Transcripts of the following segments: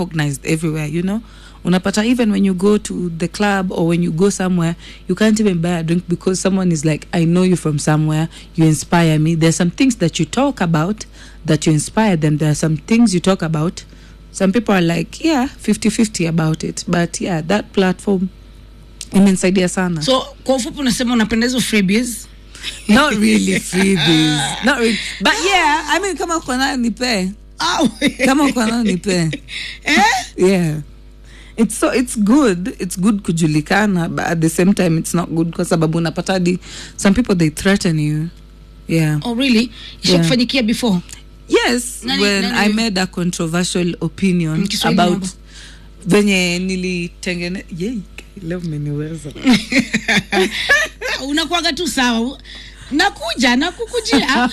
recognized everywhere you know unapata even when you go to the club or when you go somewhere you can't even buy a drink because someone is like i know you from somewhere you inspire me there's some things that you talk about that you inspire them there are some things you talk about some people are like yeah 50-50 about it but yeah that platform imensaidia sana so kwa ufupi unasema unapenda hizo freebies not really freebies not really but yeah i mean kama uko nayo nipe Au. kama uko nayo nipe eh? yeah it's so it's good it's good kujulikana but at the same time it's not good kwa sababu unapata hadi some people they threaten you yeah oh really ishakufanyikia before yes Nani- when nani- i made a controversial opinion Mm, Kiswahili about mambo. venye nilitengene yei leo mmeniweza unakuaga tu sawa nakuja nakukujia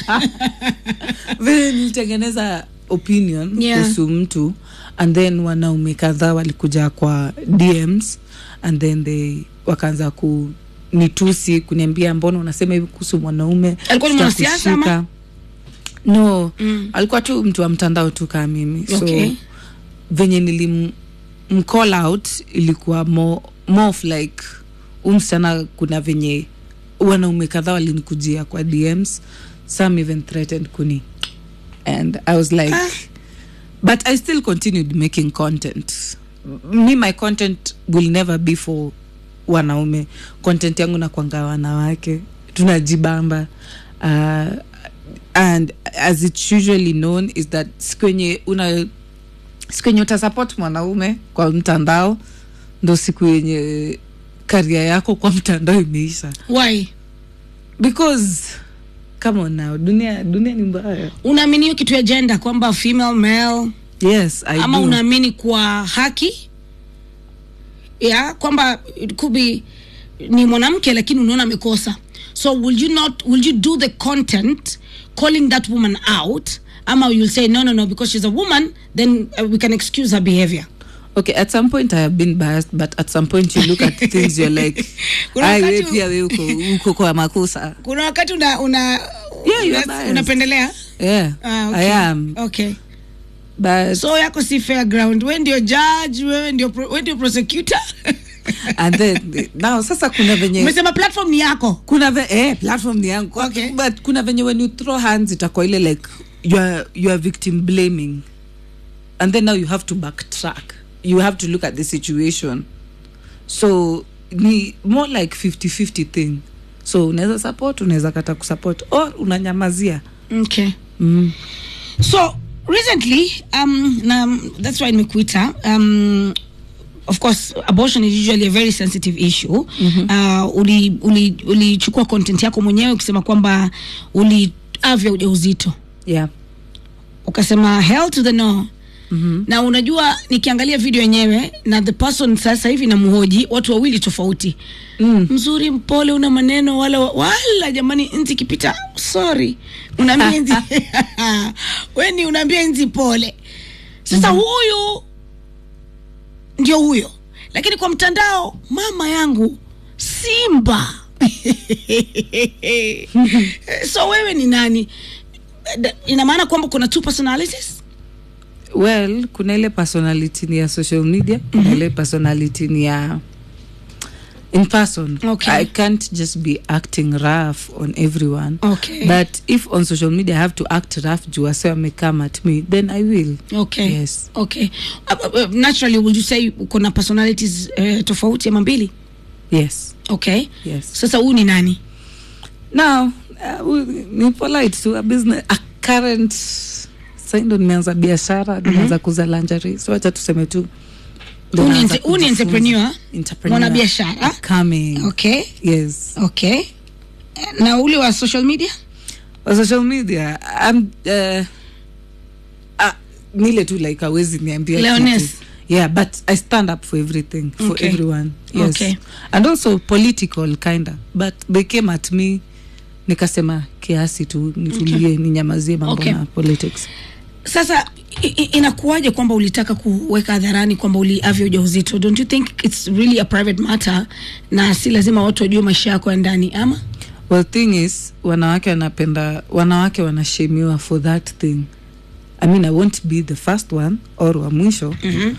vile nilitengeneza opinion Yeah. kuhusu mtu and then wanaume kadhaa walikuja kwa dms and then they wakaanza ku nitusi kuniambia mbona unasema hivi kuhusu mwanaume Alikuwa ni mwanasiasa ama? Tutakushika." no Mm. alikuwa tu mtu wa mtandao tu kaa mimi Okay. so venye nilim mcall out ilikuwa more, more of like umsichana kuna venye wanaume kadhaa walinikujia kwa dms some even threatened kuni and i was like Ah. but i still continued making content me my content will never be for wanaume content yangu nakwanga wanawake tunajibamba uh, and as it's usually known is that siku yenye una siku yenye utasupport mwanaume kwa mtandao ndo siku yenye karia yako kwa mtandao imeisha why because come on now dunia dunia ni mbaya unaamini hiyo kitu ya jenda kwamba female male yes I ama do. unaamini kwa haki ya kwamba it could be ni mwanamke lakini unaona amekosa so will you not will you do the content calling that woman out ama you'll say no no no because she's a woman then uh, we can excuse her behavior okay at some point i have been biased but at some point you look at things you're like Kuna "Ai, we wakati- pia we uko uko kwa makosa kuna wakati una, una Yeah, you're una- biased. unapendelea yeah ah, okay. i am okay but so yako si fair ground we ndio judge wewe ndio pro- wewe ndio prosecutor and then now sasa kuna venye umesema platform ni yako kuna ve, eh, platform ni yangu Okay. but kuna venye when you throw hands itakuwa ile like you are, you are victim blaming and then now you have to backtrack you have to look at the situation so ni more like 50-50 thing so unaweza support unaweza kata kusupport or unanyamazia okay mm. so recently um na that's why nimekuita um of course abortion is usually a very sensitive issue mm-hmm. uh, ulichukua uli, ulichukua content yako mwenyewe ukisema kwamba uliavya ujauzito yeah ukasema hell to the no mm-hmm. na unajua nikiangalia video yenyewe na the person sasa hivi namhoji watu wawili tofauti mm. mzuri mpole una maneno wala wala jamani nzi kipita sorry unaambia nzi weni unaambia nzi pole sasa mm-hmm. huyu ndio huyo lakini kwa mtandao mama yangu simba so wewe ni nani Da- ina maana kwamba kuna two personalities well kuna ile personality ni ya social media kuna Mhm. ile personality ni ya in person Okay. i can't just be acting rough on everyone okay but if on social media i have to act rough juu wase wamecome at me then i will okay yes okay uh, uh, uh, naturally would you say kuna personalities uh, tofauti ama mbili yes okay yes sasa huyu ni nani now uh, we- ni polite to a business a current saindo nimeanza biashara nimeanza kuza lingerie so wacha tuseme tu ndo Huyu ni naanza entre- huyu ni kujifunza. entrepreneur Entrepreneur. mwanabiashara coming okay yes okay na ule wa social media on social media I'm, uh, uh, nile tu like awezi niambia Leoness. kitu. yeah but i stand up for everything for Okay. everyone yes Okay. and also political kinda but they came at me nikasema kiasi tu nitulie ninyamazie mambo Okay. na politics sasa i- i- inakuwaje kwamba ulitaka kuweka hadharani kwamba uliavya ujauzito don't you think it's really a private matter na si lazima watu wajue maisha yako ya ndani ama well thing is wanawake wanapenda wanawake wanashemiwa for that thing i mean i won't be the first one or wa mwisho mm-hmm.